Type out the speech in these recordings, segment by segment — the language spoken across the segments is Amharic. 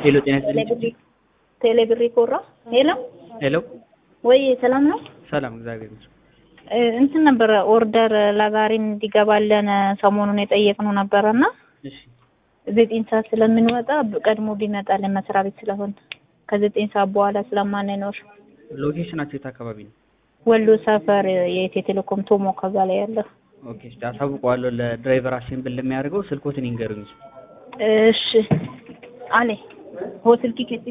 ሄሎ ጤና ይስጥልኝ። ቴሌብሪ ኮራ ሄሎ ሄሎ ወይ ሰላም ነው። ሰላም እግዚአብሔር ይመስገን። እ እንትን ነበረ ኦርደር ለዛሬ እንዲገባለን ሰሞኑን የጠየቅነው ነበረ እና እሺ ዘጠኝ ሰዓት ስለምንወጣ ቀድሞ ቢመጣልን መስሪያ ቤት ስለሆነ ከዘጠኝ ሰዓት በኋላ ስለማንኖር ሎኬሽናቸው የት አካባቢ ነው? ወሎ ሰፈር የኢትዮ ቴሌኮም ቶሞ ከዛ ላይ ያለው ኦኬ እሺ አሳውቀዋለሁ ለድራይቨር አሴምብል ለሚያደርገው ስልኮትን ይንገሩኝ። እሺ አለ ሆቴል ቲኬት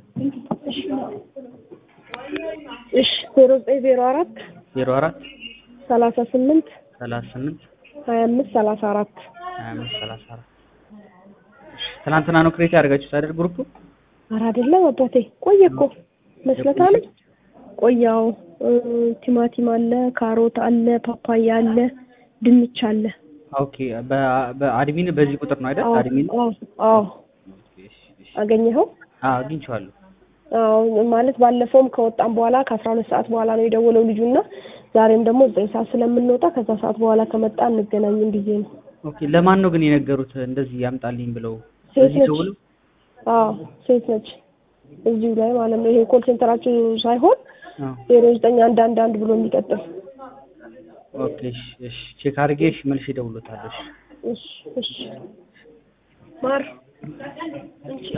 እሺ ዜሮ ዘጠኝ ዜሮ አራት ዜሮ አራት ሰላሳ ስምንት ሰላሳ ስምንት ሀያ አምስት ሰላሳ አራት ሀያ አምስት ሰላሳ አራት ትናንትና ነው ክሬት ያደርጋችሁት አይደል ግሩፕ? ኧረ አይደለም አባቴ ቆየ እኮ መስለታል። ቆያው ቲማቲም አለ፣ ካሮት አለ፣ ፓፓያ አለ፣ ድንች አለ። ኦኬ በ- በአድሚን በዚህ ቁጥር ነው አይደል? አዎ አድሚን አዎ አዎ እሺ፣ እሺ። አገኘኸው? አዎ አግኝቼዋለሁ። አዎ ማለት ባለፈውም ከወጣም በኋላ ከአስራ ሁለት ሰዓት በኋላ ነው የደወለው ልጁና ዛሬም ደግሞ ዘጠኝ ሰዓት ስለምንወጣ ከዛ ሰዓት በኋላ ከመጣ እንገናኝም ብዬ ነው። ኦኬ ለማን ነው ግን የነገሩት እንደዚህ ያምጣልኝ ብለው? ሴት እዚህ ነች። ደውለው አዎ ሴት ነች። እዚሁ ላይ ማለት ነው። ይሄ ኮል ሴንተራችሁ ሳይሆን አዎ ዜሮ ዘጠኝ አንድ አንድ አንድ ብሎ የሚቀጥል ኦኬ እሺ፣ እሺ ቼክ አድርጌ እሺ መልሼ እደውልለታለሁ። እሺ እሺ እሺ ማር